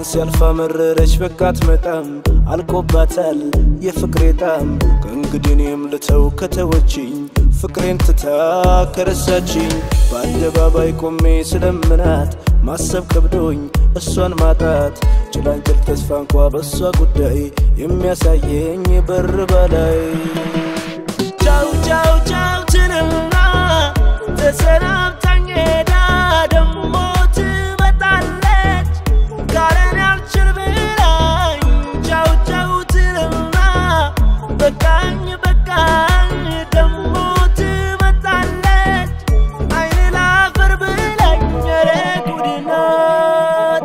ሲያልፋ መረረች በቃት መጣም አልቆባታል የፍቅሬ ጣም ከእንግዲህ እኔም ልተው ከተወችኝ ፍቅሬን ትታ ከረሳችኝ በአደባባይ ቆሜ ስለምናት ማሰብ ከብዶኝ እሷን ማጣት ጭላንጭል ተስፋ እንኳ በእሷ ጉዳይ የሚያሳየኝ በር በላይ ቻው ቻው ቻው ትልና ተሰናብታኝ ሄዳ ደሞ ትመጣለች ካለን ያልችል ብላኝ ቻው ቻው ትልና በቃኝ በቃኝ ደሞ ትመጣለች አይን ላፈር ብላኝ ኧረ ጉድ ናት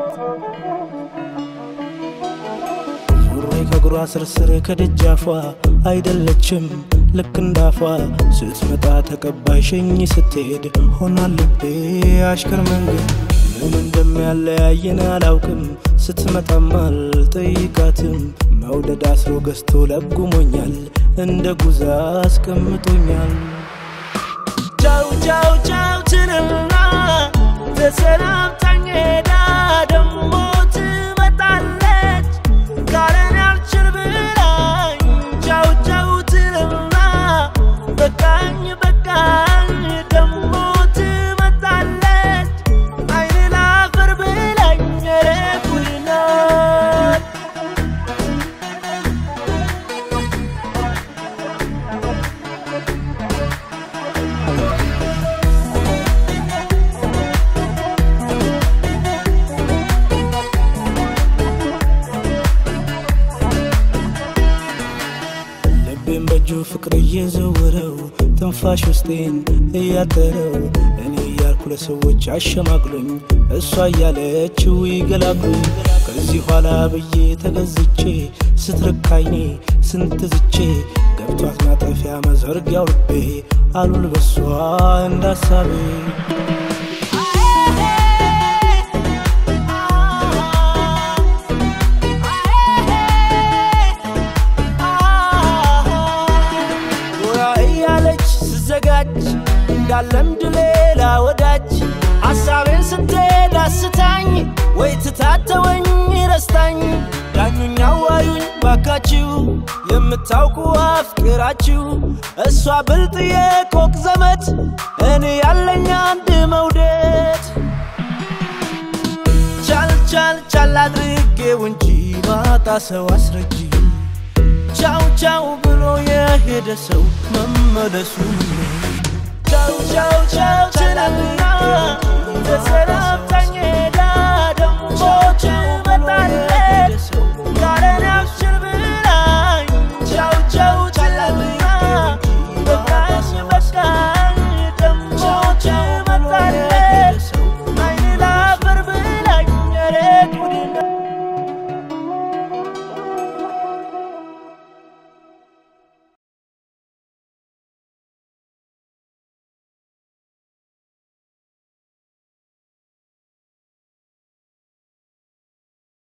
ዙሬ ከእግሯ ስርስር ከደጃፏ አይደለችም ልክ እንዳፏ ስትመጣ ተቀባይ ሸኝ ስትሄድ ሆና ልቤ አሽከር መንገድ ምን እንደሚያለያየን አላውቅም ስትመጣም አልጠይቃትም መውደድ አስሮ ገዝቶ ለጉሞኛል እንደ ጉዛ አስቀምጦኛል ቻው ቻው ቻው ትልና ተሰናብታኝ ሄዳ ደሞ ትመጣለች ካለን ያልችል ብላኝ ቻው ቻው ትልና በቃኝ በቃኝ ደሞ ትመጣለች አይን ላፈር ብላኝ ኧረ ጉድ ናት ልቤን በእጁ ፍቅር እየዘወረው ትንፋሽ ውስጤን እያጠረው እኔ እያልኩ ለሰዎች አሸማግሎኝ እሷ እያለችው ይገላግሉኝ ከዚህ ኋላ ብዬ ተገዝቼ ስትርካይኔ ስንት ዝቼ ገብቷት ማጠፊያ መዘርጊያው ልቤ አሉል በሷ እንዳሳቤ ጎራ እያለች ስዘጋጅ እንዳለምድ ሌላ ወዳጅ ሐሳቤን ስትሄድ አስታኝ ወይ ትታተወኝ ረስታኝ ዳኙኝ አዋዩኝ ባካችሁ የምታውቁ አፍቅራችሁ እሷ ብልጥ የኮክ ዘመድ እኔ ያለኝ አንድ መውደድ ቻል ቻል ቻል አድርጌው እንጂ ባጣ ሰው አስረጂ ቻው ቻው ብሎ የሄደ ሰው መመለሱ ቻው ቻው ቻው ትላልና ተሰናብታ